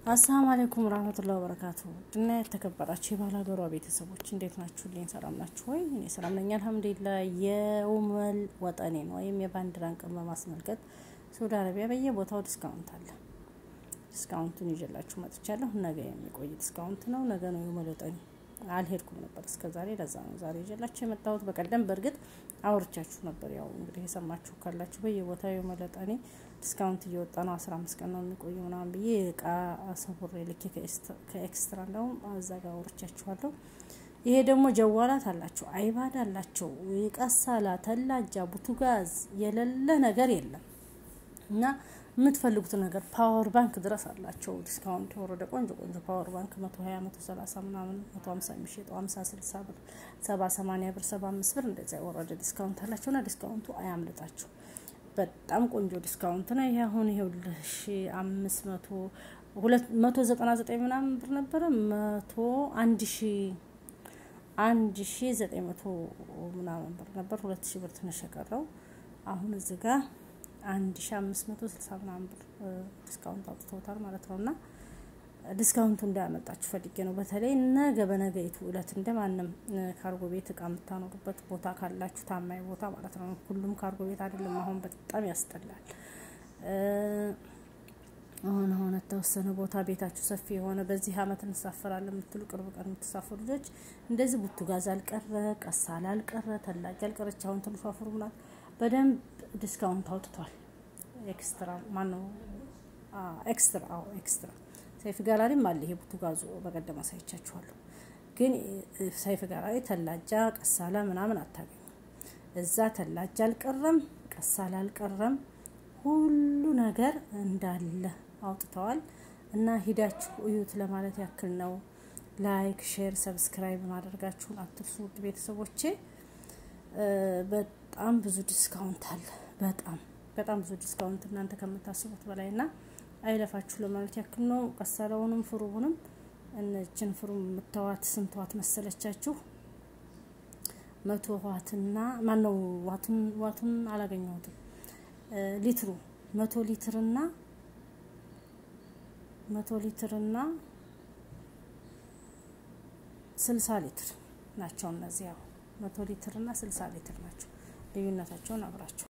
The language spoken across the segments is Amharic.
አሰላሙ አለይኩም ረህመቱላሂ ወበረካቱ ድና የተከበራችሁ የባላገሯ ቤተሰቦች እንዴት ናችሁልኝ? ሰላም ናችሁ ወይ? እኔ ሰላም ነኝ አልሐምዱሊላህ። የኡመል ወጠኔን ወይም የባንዲራን ቀን በማስመልከት ሳውዲ አረቢያ በየቦታው ዲስካውንት አለ። ዲስካውንቱን ይዤላችሁ መጥቻለሁ። ነገ የሚቆይ ዲስካውንት ነው። ነገ ነው የኡመል ወጠኔ። አልሄድኩም ነበር እስከ ዛሬ፣ ለዛ ነው ዛሬ ይዤላችሁ የመጣሁት። በቀደም በእርግጥ አውርቻችሁ ነበር። ያው እንግዲህ የሰማችሁ ካላችሁ በየቦታው የኡመል ወጠኔ ዲስካውንት እየወጣ ነው። አስራ አምስት ቀን ነው የሚቆየው ምናምን ብዬ እቃ ሰቡሬ ልኬ ከኤክስትራ እንደውም እዛ ጋር አውርቻችኋለሁ። ይሄ ደግሞ ጀዋላት አላቸው፣ አይባድ አላቸው፣ ቀሳላ፣ ተላጃ፣ ቡቱጋዝ የሌለ ነገር የለም እና የምትፈልጉት ነገር ፓወር ባንክ ድረስ አላቸው። ዲስካውንት የወረደ ቆንጆ ቆንጆ ፓወር ባንክ መቶ ሀያ መቶ ሰላሳ ምናምን መቶ ሀምሳ የሚሸጠው ሀምሳ ስልሳ ብር ሰባ ሰማኒያ ብር ሰባ አምስት ብር እንደዚያ የወረደ ዲስካውንት አላቸውና ዲስካውንቱ አያምልጣችሁ። በጣም ቆንጆ ዲስካውንት ነው። ይሄ አሁን ይሄ ሺ አምስት መቶ ሁለት መቶ ዘጠና ዘጠኝ ምናምን ብር ነበረ መቶ አንድ ሺ አንድ ሺ ዘጠኝ መቶ ምናምን ብር ነበር። ሁለት ሺ ብር ትንሽ የቀረው አሁን እዚህ ጋር አንድ ሺ አምስት መቶ ስልሳ ምናምን ብር ዲስካውንት አውጥተውታል ማለት ነው እና ዲስካውንቱ እንዳያመጣችሁ ፈልጌ ነው። በተለይ ነገ በነገይቱ እለት እንደ ማንም ካርጎ ቤት እቃ የምታኖሩበት ቦታ ካላችሁ ታማኝ ቦታ ማለት ነው። ሁሉም ካርጎ ቤት አይደለም። አሁን በጣም ያስጠላል። አሁን አሁን የተወሰነ ቦታ ቤታችሁ ሰፊ የሆነ በዚህ አመት እንሳፈራለን የምትሉ ቅርብ ቀን የምትሳፈሩ ልጆች እንደዚህ ቡቱጋዝ አልቀረ፣ ቀሳላ አልቀረ፣ ተላጅ አልቀረች። አሁን ትንሿ ፎርሙላ በደንብ ዲስካውንት አውጥቷል። ኤክስትራ ማነው ኤክስትራ አዎ ኤክስትራ ሰይፍ ጋላሪም አለ። ይሄ ቡቱጋዙ በቀደም አሳይቻችኋለሁ። ግን ሰይፍ ጋላሪ ተላጃ ቀሳላ ምናምን አታገኙ። እዛ ተላጃ አልቀረም፣ ቀሳላ አልቀረም። ሁሉ ነገር እንዳለ አውጥተዋል እና ሂዳችሁ እዩት ለማለት ያክል ነው። ላይክ፣ ሼር፣ ሰብስክራይብ ማድረጋችሁን አትርሱ ውድ ቤተሰቦቼ። በጣም ብዙ ዲስካውንት አለ። በጣም በጣም ብዙ ዲስካውንት እናንተ ከምታስቡት በላይ ና አይለፋችሁ ለማለት ያክል ነው። ቀሳላውንም ፍሩቡንም እነችን ፍሩ የምታዋት ስንት ዋት መሰለቻችሁ? መቶ ዋትና ማነው ዋቱን ዋቱን አላገኘሁትም። ሊትሩ መቶ ሊትርና መቶ ሊትርና ስልሳ ሊትር ናቸው እነዚህ ያው መቶ ሊትር እና ስልሳ ሊትር ናቸው። ልዩነታቸውን አብራቸው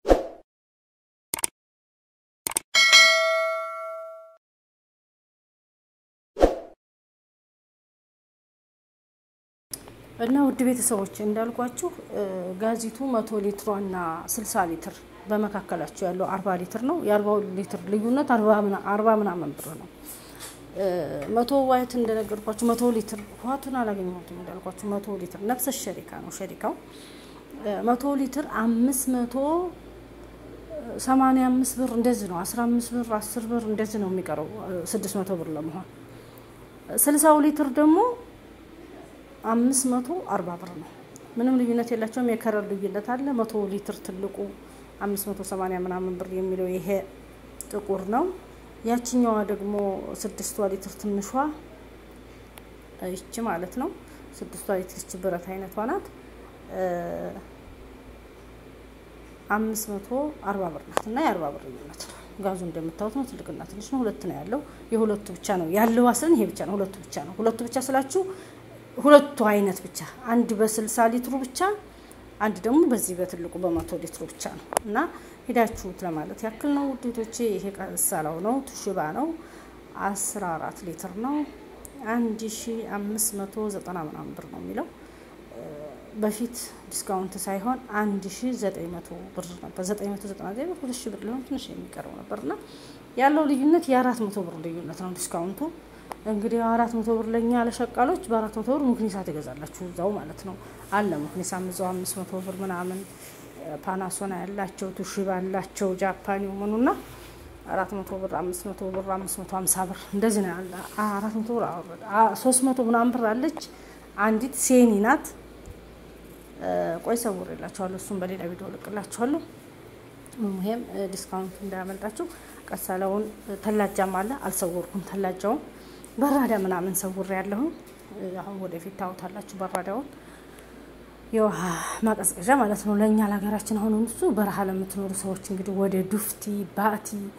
እና ውድ ቤተሰቦች እንዳልኳችሁ ጋዚቱ መቶ ሊትሯና ስልሳ ሊትር በመካከላቸው ያለው አርባ ሊትር ነው። የአርባው ሊትር ልዩነት አርባ ምናምን ብር ነው። መቶ ዋይት እንደነገርኳችሁ መቶ ሊትር ዋቱን አላገኘሁትም እንዳልኳችሁ መቶ ሊትር ነፍሰ ሸሪካ ነው ሸሪካው መቶ ሊትር አምስት መቶ ሰማንያ አምስት ብር እንደዚህ ነው። አስራ አምስት ብር አስር ብር እንደዚህ ነው የሚቀረው ስድስት መቶ ብር ለመሆን ስልሳው ሊትር ደግሞ አምስት መቶ አርባ ብር ነው። ምንም ልዩነት የላቸውም። የከረር ልዩነት አለ። መቶ ሊትር ትልቁ አምስት መቶ ሰማንያ ምናምን ብር የሚለው ይሄ ጥቁር ነው። ያችኛዋ ደግሞ ስድስቷ ሊትር ትንሿ ይቺ ማለት ነው። ስድስቷ ሊትር ይቺ ብረት አይነቷ ናት። አምስት መቶ አርባ ብር ናት እና የአርባ ብር ልዩነት ነው። ጋዙ እንደምታዩት ነው። ትልቅና ትንሽ ነው። ሁለት ነው ያለው። የሁለቱ ብቻ ነው ያለው። አስለን ይሄ ብቻ ነው። ሁለቱ ብቻ ነው። ሁለቱ ብቻ ስላችሁ ሁለቱ አይነት ብቻ አንድ በስልሳ ሊትሩ ብቻ አንድ ደግሞ በዚህ በትልቁ በመቶ ሊትሩ ብቻ ነው እና ሄዳችሁት ለማለት ያክል ነው ውዴቶቼ። ይሄ ቀሳላው ነው ቱሽባ ነው አስራ አራት ሊትር ነው አንድ ሺ አምስት መቶ ዘጠና ምናምን ብር ነው የሚለው በፊት ዲስካውንት ሳይሆን አንድ ሺ ዘጠኝ መቶ ብር ነበር። ዘጠኝ መቶ ዘጠና ዘጠኝ ብር ሁለት ሺ ብር ሊሆን ትንሽ የሚቀረው ነበር እና ያለው ልዩነት የአራት መቶ ብር ልዩነት ነው ዲስካውንቱ እንግዲህ አራት መቶ ብር ለኛ ለሸቃሎች በአራት መቶ ብር ሙክኒሳ ትገዛላችሁ እዛው ማለት ነው። አለ ሙክኒሳ እዛው አምስት መቶ ብር ምናምን ፓናሶና ያላቸው ቱሺባ ያላቸው ጃፓኒ መኑና አራት መቶ ብር አምስት መቶ ብር አምስት መቶ ሀምሳ ብር እንደዚህ ነው ያለ። አራት መቶ ብር አወረደ። ሶስት መቶ ምናምን ብር አለች አንዲት ሴኒ ናት። ቆይ ሰውር የላችኋለሁ። እሱም በሌላ ቪዲዮ ልቅላችኋለሁ። ይሄም ዲስካውንት እንዳያመልጣችሁ። ቀሳላውን ተላጃም አለ አልሰወርኩም። ተላጃውን በራዳ ምናምን ሰውር ያለሁ አሁን ወደፊት ታውታላችሁ። በራዳውን የውሃ ማቀዝቀዣ ማለት ነው ለእኛ ለሀገራችን። አሁን እሱ በረሃ ለምትኖሩ ሰዎች እንግዲህ ወደ ዱፍቲ ባቲ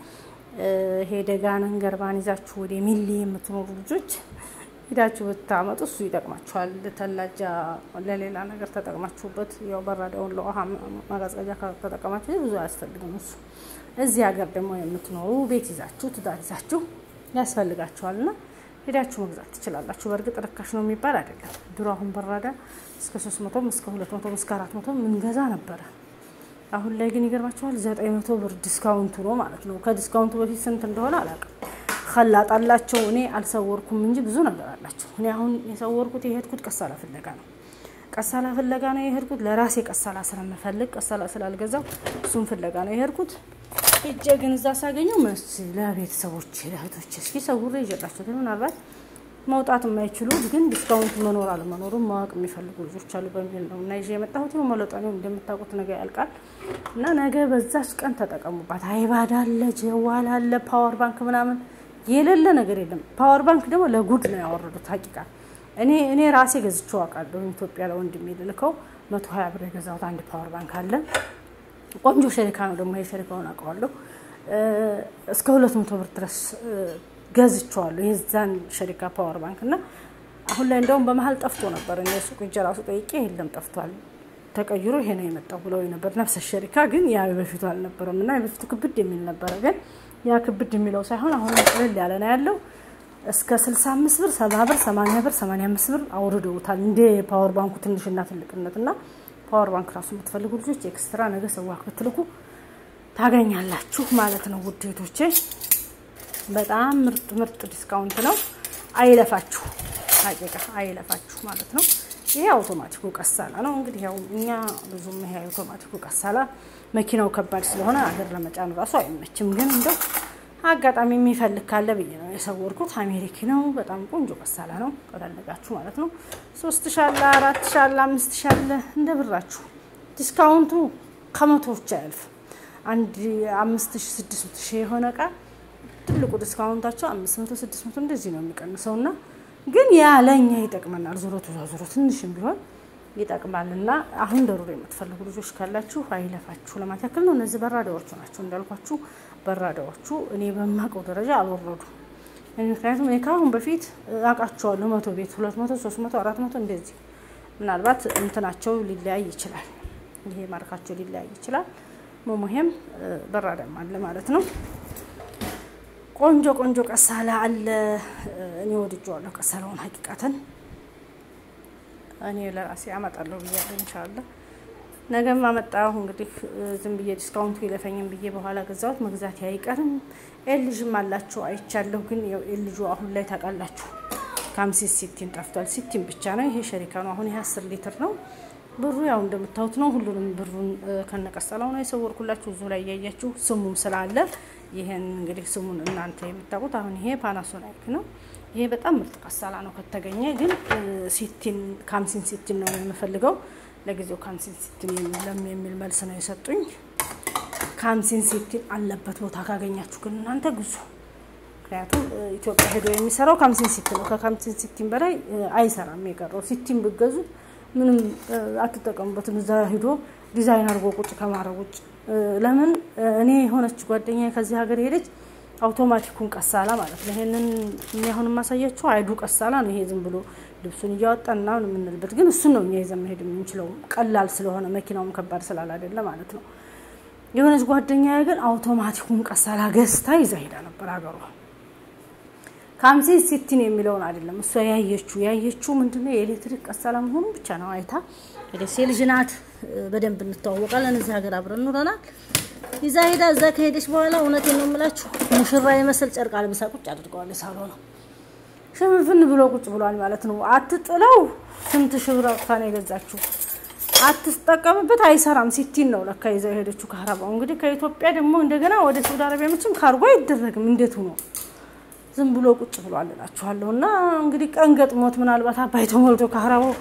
ይሄ ደጋንን ገርባን ይዛችሁ ወደ ሚሊ የምትኖሩ ልጆች ሄዳችሁ ብታመጡ እሱ ይጠቅማችኋል። ተላጃ ለሌላ ነገር ተጠቅማችሁበት ያው በራዳውን ለውሃ ማቀዝቀዣ ከተጠቀማችሁ ብዙ አያስፈልግም እሱ። እዚህ ሀገር ደግሞ የምትኖሩ ቤት ይዛችሁ ትዳር ይዛችሁ ያስፈልጋችኋል እና ሄዳችሁ መግዛት ትችላላችሁ። በእርግጥ ርካሽ ነው የሚባል አይደለም። ድሮ አሁን በራዳ እስከ ሶስት መቶም እስከ ሁለት መቶም እስከ አራት መቶም ምንገዛ ነበረ። አሁን ላይ ግን ይገርማችኋል ዘጠኝ መቶ ብር ዲስካውንቱ ነው ማለት ነው። ከዲስካውንቱ በፊት ስንት እንደሆነ አላውቅም። ከላጣላቸው እኔ አልሰወርኩም እንጂ ብዙ ነገር አላቸው። እኔ አሁን የሰወርኩት የሄድኩት ቀሳላ ፍለጋ ነው። ቀሳላ ፍለጋ ነው የሄድኩት። ለራሴ ቀሳላ ስለምፈልግ ቀሳላ ስላልገዛው እሱን ፍለጋ ነው የሄድኩት። ሄጄ ግን እዛ ሳገኘው መስ ለቤተሰቦች ለእህቶች እስኪ ሰውሬ ይዤላቸው ግን ምናልባት መውጣት የማይችሉ ግን ዲስካውንት መኖር አለመኖሩን ማወቅ የሚፈልጉ ልጆች አሉ በሚል ነው እና ይዤ የመጣሁት ነው። መለጠኔው እንደምታውቁት ነገ ያልቃል እና ነገ በዛች ቀን ተጠቀሙባት። አይባድ አለ፣ ጀዋል አለ፣ ፓወር ባንክ ምናምን የሌለ ነገር የለም። ፓወር ባንክ ደግሞ ለጉድ ነው ያወረዱት። ሀቂቃ እኔ እኔ ራሴ ገዝቼው አውቃለሁ። ኢትዮጵያ ለወንድሜ ልልከው መቶ ሀያ ብር የገዛሁት አንድ ፓወር ባንክ አለ። ቆንጆ ሸሪካ ነው ደግሞ ይሄ ሸሪካውን አውቀዋለሁ። እስከ ሁለት መቶ ብር ድረስ ገዝቼዋለሁ የዛን ሸሪካ ፓወር ባንክ እና አሁን ላይ እንደውም በመሀል ጠፍቶ ነበር። እኔ ሱቅ ሂጅ ራሱ ጠይቄ የለም ጠፍቷል፣ ተቀይሮ ይሄ ነው የመጣው ብለው ነበር። ነፍሰ ሸሪካ ግን ያ በፊቱ አልነበረም እና የበፊቱ ክብድ የሚል ነበረ ግን ያ ክብድ የሚለው ሳይሆን አሁን ቅልል ያለ ነው ያለው። እስከ 65 ብር፣ 70 ብር፣ 80 ብር፣ 85 ብር አውርደውታል። እንደ ፓወር ባንኩ ትንሽና ትልቅነት እና ፓወር ባንክ ራሱ የምትፈልጉ ልጆች ኤክስትራ ነገ ሰዋክ ብትልኩ ታገኛላችሁ ማለት ነው። ውዴቶቼ በጣም ምርጥ ምርጥ ዲስካውንት ነው። አይለፋችሁ፣ ሀቂቃ አይለፋችሁ ማለት ነው። ይሄ አውቶማቲኩ ቀሳላ ነው። እንግዲህ ያው እኛ ብዙም ይሄ አውቶማቲኩ ቀሳላ መኪናው ከባድ ስለሆነ አገር ለመጫን ራሱ አይመችም። ግን እንደው አጋጣሚ የሚፈልግ ካለ ብዬ ነው የሰወርኩት። አሜሪክ ነው። በጣም ቆንጆ ቀሳላ ነው ከፈለጋችሁ ማለት ነው። ሶስት ሻለ አራት ሻለ አምስት ሻለ እንደ ብራችሁ። ዲስካውንቱ ከመቶዎች አያልፍ። አንድ አምስት ሺ ስድስት ሺ የሆነ እቃ ትልቁ ዲስካውንታቸው አምስት መቶ ስድስት መቶ እንደዚህ ነው የሚቀንሰው እና ግን ያ ለእኛ ይጠቅመናል። ዞሮ ዞሮ ትንሽም ቢሆን ይጠቅማል እና አሁን ደሩር የምትፈልጉ ልጆች ካላችሁ አይለፋችሁ ለማለት ያክል ነው። እነዚህ በራዳዎቹ ናቸው እንዳልኳችሁ። በራዳዎቹ እኔ በማውቀው ደረጃ አልወረዱ። ምክንያቱም እኔ ከአሁን በፊት አውቃቸዋለሁ። መቶ ቤት ሁለት መቶ ሶስት መቶ አራት መቶ እንደዚህ ምናልባት እንትናቸው ሊለያይ ይችላል። ይሄ ማርካቸው ሊለያይ ይችላል። መሙሄም በራዳም አለ ማለት ነው። ቆንጆ ቆንጆ ቀሳላ አለ። እኔ ወድጄዋለሁ ቀሳላውን ሀቂቃተን እኔ ለራሴ አመጣለሁ ብያለሁ። ኢንሻአላ ነገም አመጣሁ። እንግዲህ ዝም ብዬ ዲስካውንቱ ይለፈኝም ብዬ በኋላ ገዛሁት። መግዛት አይቀርም። ኤልዥም አላችሁ አይቻለሁ። ግን ኤልጁ አሁን ላይ ታውቃላችሁ ከአምሲስ ሲቲን ጠፍቷል። ሲቲን ብቻ ነው። ይሄ ሸሪካ ነው። አሁን ይሄ አስር ሊትር ነው። ብሩ ያው እንደምታዩት ነው። ሁሉንም ብሩን ከነቀሰላው ነው የሰወርኩላችሁ። እዚሁ ላይ እያያችሁ ስሙም ስላለ ይሄን እንግዲህ ስሙን እናንተ የምታውቁት። አሁን ይሄ ፓናሶናይክ ነው። ይሄ በጣም ምርጥ ቀሳላ ነው ከተገኘ። ግን ሲቲን ካምሲን ሲቲን ነው የምፈልገው። ለጊዜው ካምሲን ሲቲን የለም የሚል መልስ ነው የሰጡኝ። ካምሲን ሲቲን አለበት ቦታ ካገኛችሁ ግን እናንተ ግዙ። ምክንያቱም ኢትዮጵያ ሄዶ የሚሰራው ካምሲን ሲቲ ነው። ከካምሲን ሲቲን በላይ አይሰራም። የቀረው ሲቲን ብገዙ ምንም አትጠቀሙበትም። እዛ ሂዶ ዲዛይን አድርጎ ቁጭ ከማድረግ ውጭ ለምን እኔ የሆነች ጓደኛ ከዚህ ሀገር ሄደች አውቶማቲኩን ቀሳላ ማለት ነው። ይሄንን እኔ አሁን የማሳያችሁ አይዱ ቀሳላ ነው። ይሄ ዝም ብሎ ልብሱን እያወጣና የምንልበት ግን እሱን ነው እኛ ይዘን መሄድ የምንችለው ቀላል ስለሆነ መኪናውም ከባድ ስላል አይደለ ማለት ነው። የሆነች ጓደኛ ግን አውቶማቲኩን ቀሳላ ገዝታ ይዛ ሄዳ ነበር ሀገሯ። ካምሲን ሲቲን የሚለውን አይደለም እሷ ያየችው ያየችው ምንድነው የኤሌክትሪክ ቀሳላ መሆኑ ብቻ ነው አይታ የደሴ ልጅ ናት። በደንብ እንተዋወቃለን። እዚህ ሀገር አብረን ኑረናል። ይዛ ሄዳ እዛ ከሄደች በኋላ እውነቴን ነው የምላችሁ ሙሽራ የመሰል ጨርቅ አልብሳ ቁጭ አድርገዋል። ሳሎ ነው ሽፍንፍን ብሎ ቁጭ ብሏል ማለት ነው። አትጥለው ስንት ሺህ ብር አውጥታ ነው የገዛችው። አትጠቀምበት፣ አይሰራም። ሲቲን ነው ለካ ይዛ የሄደችው ካህረባው። እንግዲህ ከኢትዮጵያ ደግሞ እንደገና ወደ ሳውዲ አረቢያ መቼም ካርጎ አይደረግም። እንዴት ሆኖ ዝም ብሎ ቁጭ ብሏል እላችኋለሁ። እና እንግዲህ ቀን ገጥሞት ምናልባት አባይ ተሞልቶ ካህረባው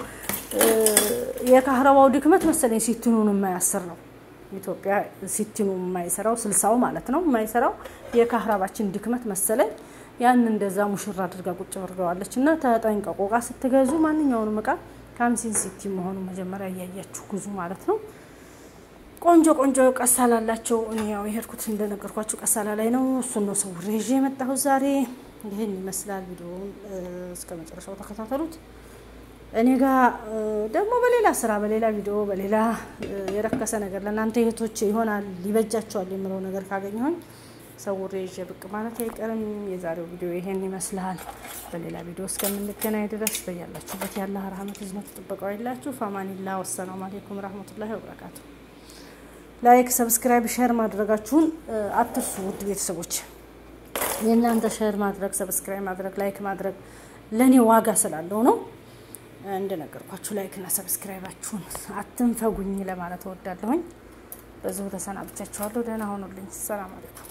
የካህረባው ድክመት መሰለኝ ሲቲኑን የማያስር ነው። ኢትዮጵያ ሲቲኑ የማይሰራው ስልሳው ማለት ነው የማይሰራው የካህረባችን ድክመት መሰለኝ። ያን እንደዛ ሙሽራ አድርጋ ቁጭ ብርገዋለች። እና ተጠንቀቁ፣ እቃ ስትገዙ ማንኛውንም እቃ ካምሲን ሲቲ መሆኑ መጀመሪያ እያያችሁ ግዙ ማለት ነው። ቆንጆ ቆንጆ ቀሳላ አላቸው። እኔ ያው የሄድኩት እንደነገርኳችሁ ቀሳላ ላይ ነው። እሱን ነው ሰውሬ ይዤ የመጣሁት ዛሬ። ይህን ይመስላል። ቪዲዮውን እስከ መጨረሻው ተከታተሉት። እኔ ጋር ደግሞ በሌላ ስራ፣ በሌላ ቪዲዮ፣ በሌላ የረከሰ ነገር ለእናንተ እህቶች ይሆናል ሊበጃቸዋል የምለው ነገር ካገኘሁኝ ሰውሬ ይዤ ብቅ ማለት አይቀርም። የዛሬው ቪዲዮ ይሄን ይመስላል። በሌላ ቪዲዮ እስከምንገናኝ ድረስ በያላችሁበት ያለ ረህመት ዝነት ጥበቃው የላችሁ። ፋማኒላ ወሰላሙ አሌይኩም ረህመቱላሂ ወበረካቱ። ላይክ፣ ሰብስክራይብ፣ ሼር ማድረጋችሁን አትርሱ ውድ ቤተሰቦች። የእናንተ ሼር ማድረግ፣ ሰብስክራይብ ማድረግ፣ ላይክ ማድረግ ለእኔ ዋጋ ስላለው ነው። እንደነገርኳችሁ ላይክ እና ሰብስክራይባችሁን አትንፈጉኝ ለማለት እወዳለሁኝ። በዚሁ ተሰናብቻችኋለሁ። ደህና ሆኑልኝ። ሰላም አለይኩም።